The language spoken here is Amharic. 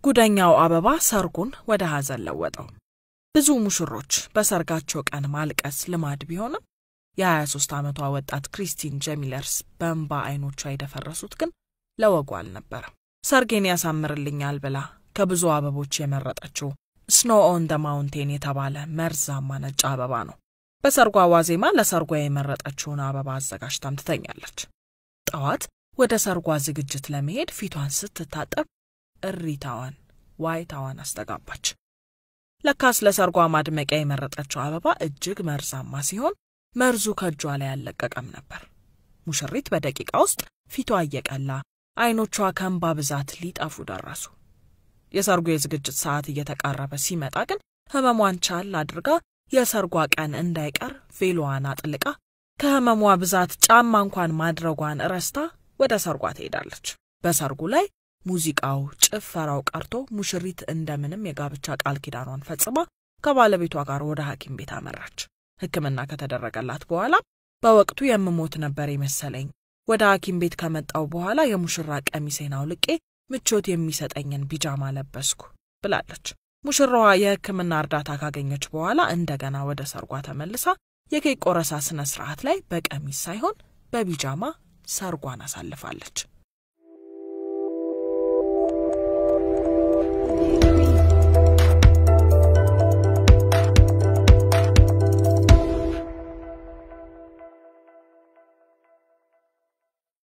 ጉደኛው አበባ ሰርጉን ወደ ሐዘን ለወጠው። ብዙ ሙሽሮች በሰርጋቸው ቀን ማልቀስ ልማድ ቢሆንም የ23 ዓመቷ ወጣት ክሪስቲን ጀሚለርስ በእንባ አይኖቿ የደፈረሱት ግን ለወጉ አልነበረም። ሰርጌን ያሳምርልኛል ብላ ከብዙ አበቦች የመረጠችው ስኖ ኦን ደ ማውንቴን የተባለ መርዛማ ነጭ አበባ ነው። በሰርጓ ዋዜማ ለሰርጓ የመረጠችውን አበባ አዘጋጅታም ትተኛለች። ጠዋት ወደ ሰርጓ ዝግጅት ለመሄድ ፊቷን ስትታጠብ እሪታዋን፣ ዋይታዋን አስተጋባች። ለካስ ለሰርጓ ማድመቂያ የመረጠችው አበባ እጅግ መርዛማ ሲሆን መርዙ ከእጇ ላይ አልለቀቀም ነበር። ሙሽሪት በደቂቃ ውስጥ ፊቷ እየቀላ አይኖቿ ከእንባ ብዛት ሊጠፉ ደረሱ። የሰርጉ የዝግጅት ሰዓት እየተቃረበ ሲመጣ ግን ህመሟን ቻል አድርጋ የሰርጓ ቀን እንዳይቀር ቬሎዋን አጥልቃ ከህመሟ ብዛት ጫማ እንኳን ማድረጓን ረስታ ወደ ሰርጓ ትሄዳለች። በሰርጉ ላይ ሙዚቃው፣ ጭፈራው ቀርቶ ሙሽሪት እንደምንም የጋብቻ ቃል ኪዳኗን ፈጽማ ከባለቤቷ ጋር ወደ ሐኪም ቤት አመራች። ሕክምና ከተደረገላት በኋላ በወቅቱ የምሞት ነበር የመሰለኝ። ወደ ሐኪም ቤት ከመጣው በኋላ የሙሽራ ቀሚሴን አውልቄ ምቾት የሚሰጠኝን ቢጃማ ለበስኩ ብላለች። ሙሽራዋ የሕክምና እርዳታ ካገኘች በኋላ እንደገና ወደ ሰርጓ ተመልሳ የኬክ ቆረሳ ስነ ስርዓት ላይ በቀሚስ ሳይሆን በቢጃማ ሰርጓን አሳልፋለች።